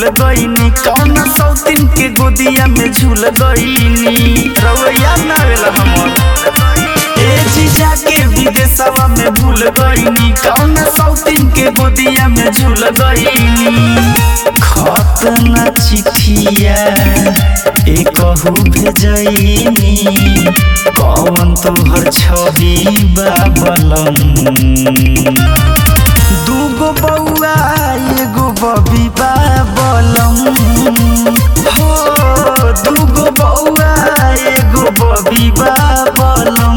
गईनी कौन सौतीन के गोदिया में झूल गईनी रवैया ना आवेला हमर ए जीजा के विदेशवा में भूल गईनी कौन सौतीन के गोदिया में झूल गईनी खत न चिठिया एकहु भेजैनी कौन तोहर छवि बाबलम दूगो बउआ एगो बबी बाबलम हो दूगो बउआ एगो बबी बाबलम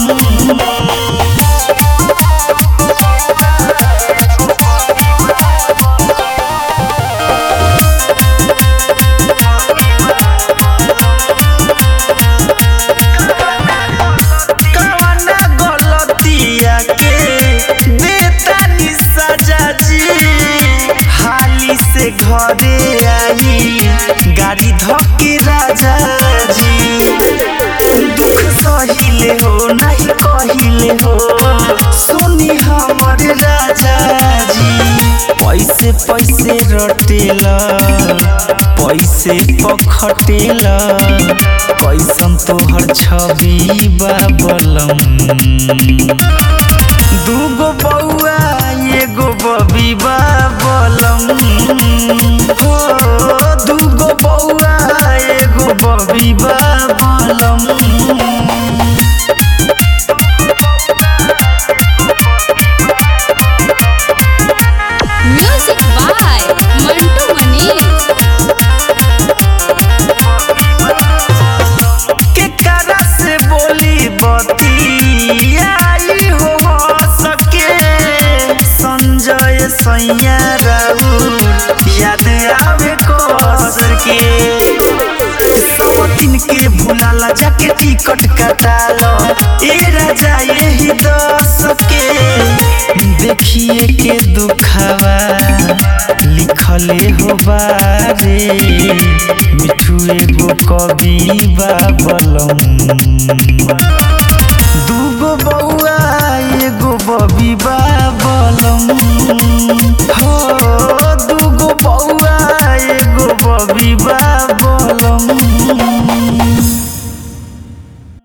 कवना गलतिया के देतानी सजा जी हाली से घरे आई गाड़ी धक्के राजा जी दुख सहिले हो नहीं कहिले हो सुनी हमर राजा जी पैसे पैसे रटेला पैसे पखटेला पैसन तोहर छवि बाबलम दूगो बउआ एगो बबी बाबलम हो दूगो बउआ एगो बबी बाबलम म्यूजिक बाय मंटू मनीष केकरा से बोली बती आई हो सके संजय सैया राउर याद आवे कसर के सब दिन के भुलाला जाके टिकट कटालो ए राजा यही दस के देखिए के दुखावा लिखले हो बारे मिठू एगो कवि बाबलम दूगो बउआ एगो बबी बाबलम हो दूगो बउआ एगो बबी बाबलम